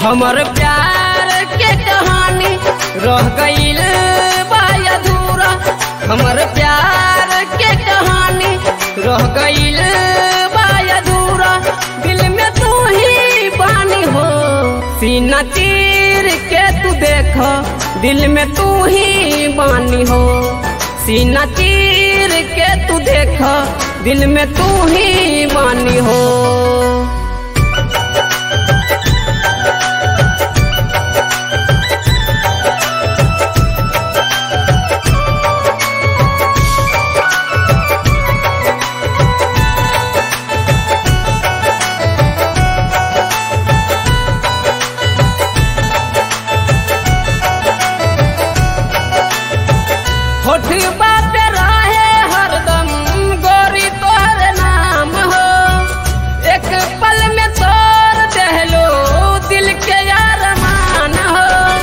हमर प्यार के कहानी रह गईल बा अधूरा हमर प्यार के कहानी रह गईल बा अधूरा दिल में तू ही बानी हो सीना चीर के तू देख दिल में तू ही बानी हो सीना चीर के तू देख दिल में तू ही बानी हो होठ बात रहे हरदम गोरी तोहर नाम हो एक पल में तोड़ दहलो दिल के अरमान हो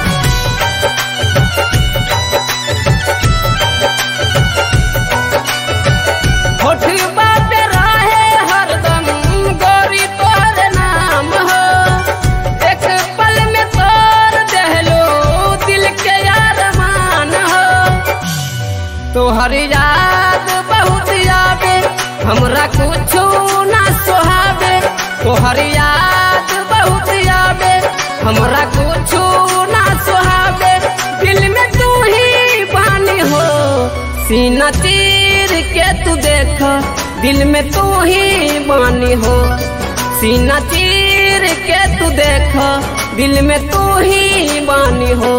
होठ बात रहे हरदम गोरी तोहर नाम हो एक पल में तोड़ दहलो दिल के अरमान हो तोहर याद बहुत आवे हमरा कुछो ना सोहावे तोहर याद बहुत आवे हमरा कुछो ना सोहावे दिल में तू ही बानी हो सीना चीर के तू देख दिल में तू ही बानी हो सीना चीर के तू देख दिल में तू ही बानी हो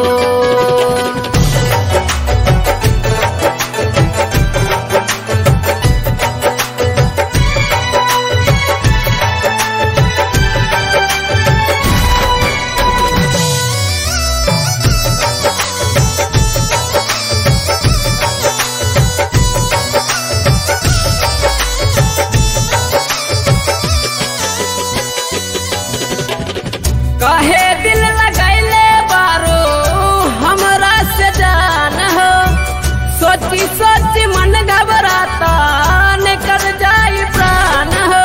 कहे दिल लगैले बारो हमरा से जान हो सोची सोची मन घबराता निकल जाई प्राण हो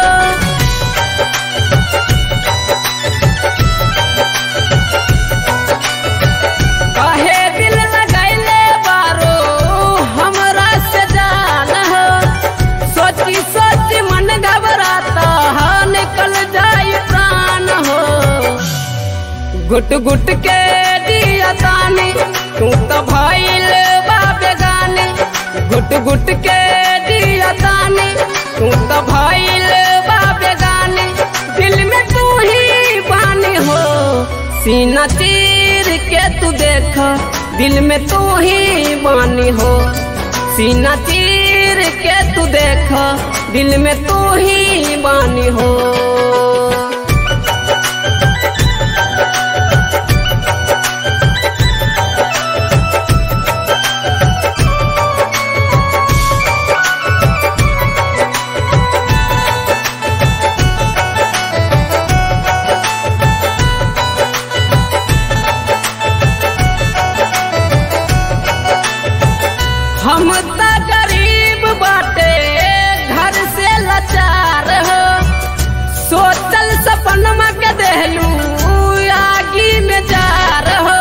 कहे दिल लगैले बारो हमरा से जान हो सोची सोची मन घबराता निकल जाई प्राण हो गुट गुट के दिया तानी तू तो भइल बा बेगानी गुट गुट के दिया तानी तू तो भइल बा बेगानी दिल में तू ही बानी हो सीना चीर के तू देख दिल में तू ही बानी हो सीना चीर के तू देख दिल में तू ही बानी हो हम त गरीब बाटे घर से लाचार हो सोचल सपनमा के देहलू आगी में जार हो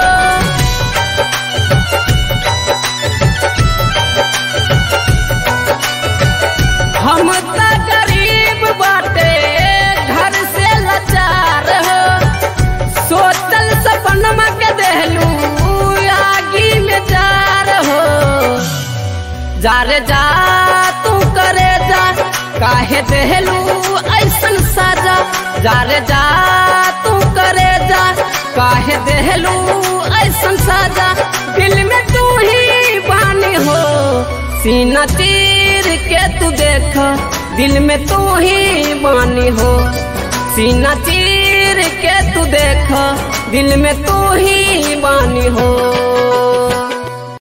हम त गरीब बाटे घर से लाचार हो सोचल सपनमा के देहलू आगी में जार हो जा रे जा तू करे जा काहे देहलू ऐसन साजा जा रे जा तू करे जा काहे देहलू ऐसन साजा दिल में तू ही बानी हो सीना चीर के तू देख दिल में तू ही बानी हो सीना चीर के तू देख दिल में तू ही